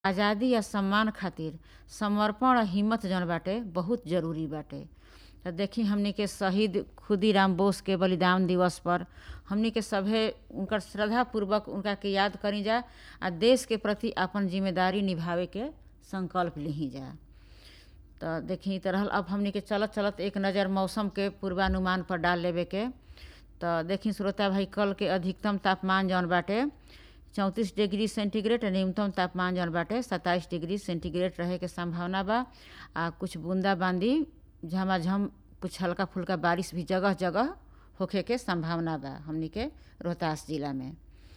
आजादी आ सम्मान खातिर समर्पण आ हिम्मत जौन बाटे बहुत जरूरी बाटे त देखी हमनी के शहीद खुदीराम बोस के बलिदान दिवस पर हमनी के सभे उनकर श्रद्धा पूर्वक उनका के याद करी जा आ देश के प्रति आपन जिम्मेदारी निभावे के संकल्प लिही जा त देखी त रहल अब हमनी के चलत चलत एक नज़र मौसम के पूर्वानुमान पर डाल लेवे के त देखी श्रोता भाई कल के अधिकतम तापमान जौन बाटे चौंतीस डिग्री सेंटीग्रेड न्यूनतम तापमान जौन बाटे सत्ताईस डिग्री सेंटीग्रेड रहे के संभावना बा आ कुछ बूंदाबांदी झमाझम कुछ हल्का फुल्का बारिश भी जगह जगह होखे के संभावना बा हमनी के रोहतास जिला में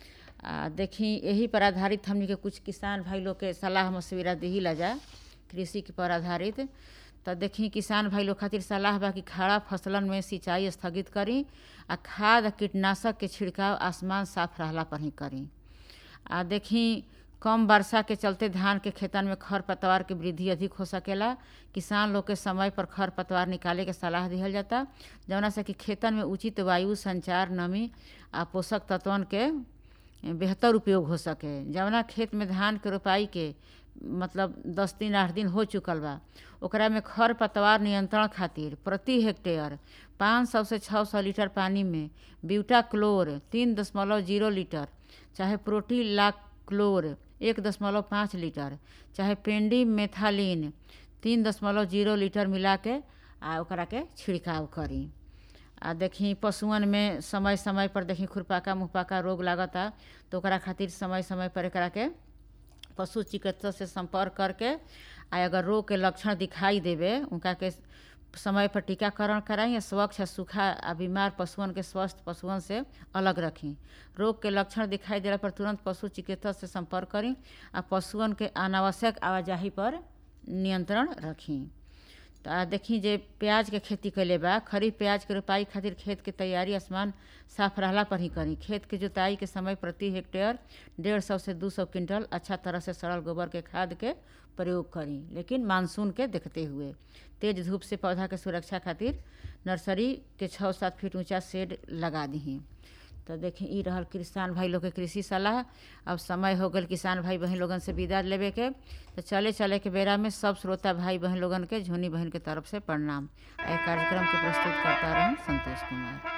आ देखी यही पर आधारित हमनी के कुछ किसान भाई लोग के सलाह मशविरा दिही ला जा कृषि के पर आधारित त देखी किसान भाई लोग खातिर सलाह बा कि खड़ा फसलन में सिंचाई स्थगित करी आ खाद आ कीटनाशक के छिड़काव आसमान साफ रहला पर ही करी आ देखी कम वर्षा के चलते धान के खेतन में खर पतवार के वृद्धि अधिक हो सकेला किसान लोग के समय पर खर पतवार निकाले के सलाह दिहल जाता जौना से कि खेतन में उचित वायु संचार नमी आ पोषक तत्वन के बेहतर उपयोग हो सके जवना खेत में धान के रोपाई के मतलब दस दिन आठ दिन हो चुकल बा ओकरा में खर पतवार नियंत्रण खातिर प्रति हेक्टेयर पाँच सौ से छः सौ लीटर पानी में ब्यूटा क्लोर तीन दशमलव जीरो लीटर चाहे प्रोटीला क्लोर एक दशमलव पाँच लीटर चाहे पेंडी मेथालिन तीन दशमलव जीरो लीटर मिला के आ ओकरा के छिड़काव करी आ देखी पशुअन में समय समय पर देखी खुरपाका मुहपाका रोग लागता तो ओकरा खातिर समय समय पर एकरा के पशु चिकित्सक से संपर्क करके आ अगर रोग के लक्षण दिखाई देवे उनका के समय पर टीकाकरण कराई या स्वच्छ आ सूखा आ बीमार पशुअन के स्वस्थ पशुअन से अलग रखी रोग के लक्षण दिखाई देला पर तुरंत पशु चिकित्सक से संपर्क करी आ पशुअन के अनावश्यक आवाजाही पर नियंत्रण रखी तो आ देखी जे प्याज के खेती कैले बा खरीफ प्याज के रोपाई खातिर खेत के तैयारी आसमान साफ रहला पर ही करी खेत के जोताई के समय प्रति हेक्टेयर डेढ़ सौ से दू सौ क्विंटल अच्छा तरह से सड़ल गोबर के खाद के प्रयोग करी लेकिन मानसून के देखते हुए तेज धूप से पौधा के सुरक्षा खातिर नर्सरी के छः सात फीट ऊंचा शेड लगा दही तो देखी ई रहल किसान भाई लोग के कृषि सलाह अब समय हो गल किसान भाई बहन लोगन से विदा लेवे के तो चले चले के बेरा में सब श्रोता भाई बहन लोगन के झुनी बहन के तरफ से प्रणाम एहि कार्यक्रम के प्रस्तुत करता रहे संतोष कुमार